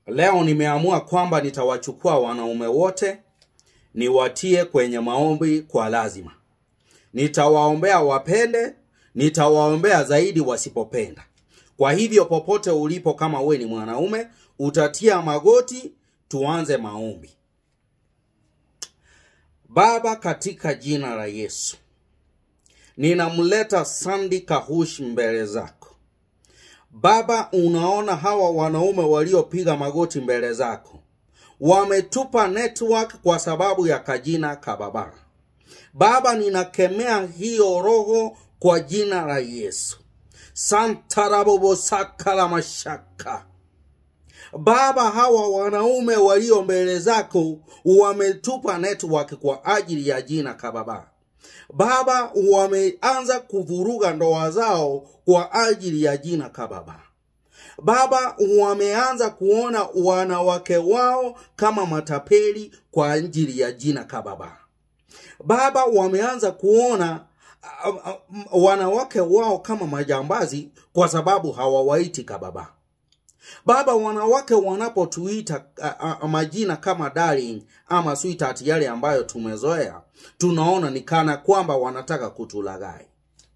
leo nimeamua kwamba nitawachukua wanaume wote niwatie kwenye maombi kwa lazima nitawaombea wapende nitawaombea zaidi wasipopenda kwa hivyo popote ulipo kama we ni mwanaume utatia magoti tuanze maombi baba katika jina la yesu ninamleta sandi kahush mbele zako baba unaona hawa wanaume waliopiga magoti mbele zako wametupa network kwa sababu ya kajina kababa baba ninakemea hiyo roho kwa jina la yesu santarabobosakala mashaka baba hawa wanaume walio mbele zako wametupa network kwa ajili ya jina kababa baba wameanza kuvuruga ndoa zao kwa ajili ya jina kababa baba wameanza kuona wanawake wao kama matapeli kwa ajili ya jina kababa baba wameanza kuona uh, uh, wanawake wao kama majambazi kwa sababu hawawaiti kababa baba wanawake wanapotuita uh, uh, majina kama darling ama sweetheart yale ambayo tumezoea tunaona ni kana kwamba wanataka kutulagai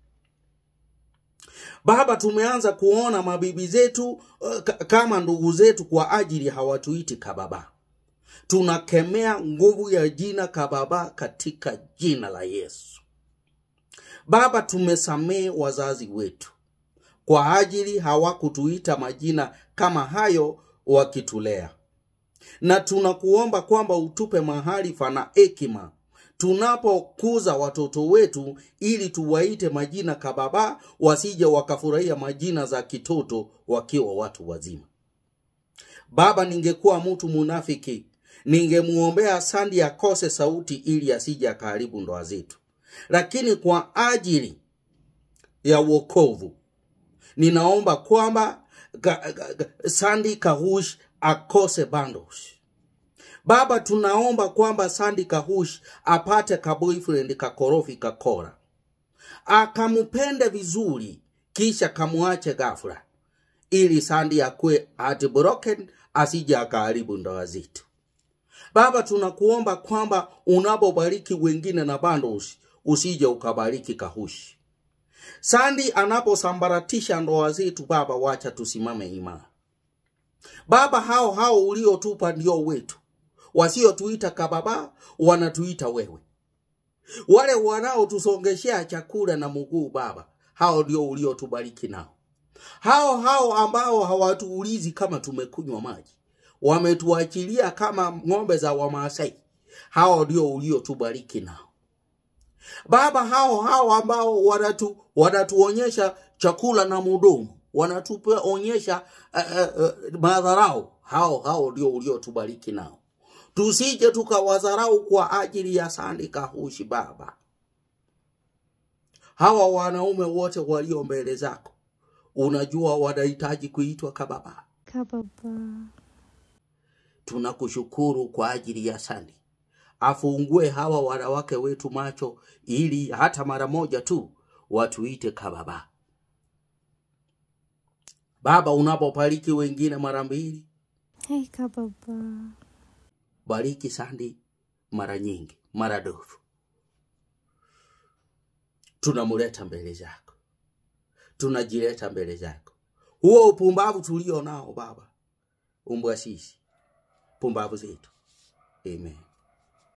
baba tumeanza kuona mabibi zetu uh, k- kama ndugu zetu kwa ajili hawatuiti kababa tunakemea nguvu ya jina kababa katika jina la yesu baba tumesamehe wazazi wetu kwa ajili hawakutuita majina kama hayo wakitulea na tunakuomba kwamba utupe maharifa na hekima tunapokuza watoto wetu ili tuwaite majina kababa wasije wakafurahia majina za kitoto wakiwa watu wazima baba ningekuwa mtu munafiki ningemuombea sandi akose sauti ili asije akaharibu ndoa zetu lakini kwa ajili ya uokovu ninaomba kwamba ga, ga, ga, sandi kahush akose bundles baba tunaomba kwamba sandi kahush apate kaboyfriend kakorofi kakora akampende vizuri kisha kamwache ghafla ili sandi akwe heartbroken asije akaharibu ndoa zetu baba tunakuomba kwamba unapobariki wengine na bundles usije ukabariki kahushi sandi anaposambaratisha ndoa zetu baba wacha tusimame imara baba hao hao uliotupa ndio wetu wasiotuita kababa wanatuita wewe wale wanaotusongeshea chakula na mguu baba hao ndio uliotubariki nao hao hao ambao hawatuulizi kama tumekunywa maji wametuachilia kama ng'ombe za wamaasai hao ndio uliotubariki nao baba hao hao ambao wanatu, wanatuonyesha chakula na mudomo wanatuonyesha uh, uh, madharau hao hao ndio uliotubariki nao tusije tukawadharau kwa ajili ya sandi kahushi baba hawa wanaume wote walio mbele zako unajua wanahitaji kuitwa kababa kababa tunakushukuru kwa ajili ya sandi afungue hawa wanawake wetu macho ili hata mara moja tu watuite kababa baba unapobariki wengine mara mbili hey kababa bariki sandi mara nyingi mara dofu tunamuleta mbele zako tunajileta mbele zako huo upumbavu tulio nao baba umbwa sisi pumbavu zetu amen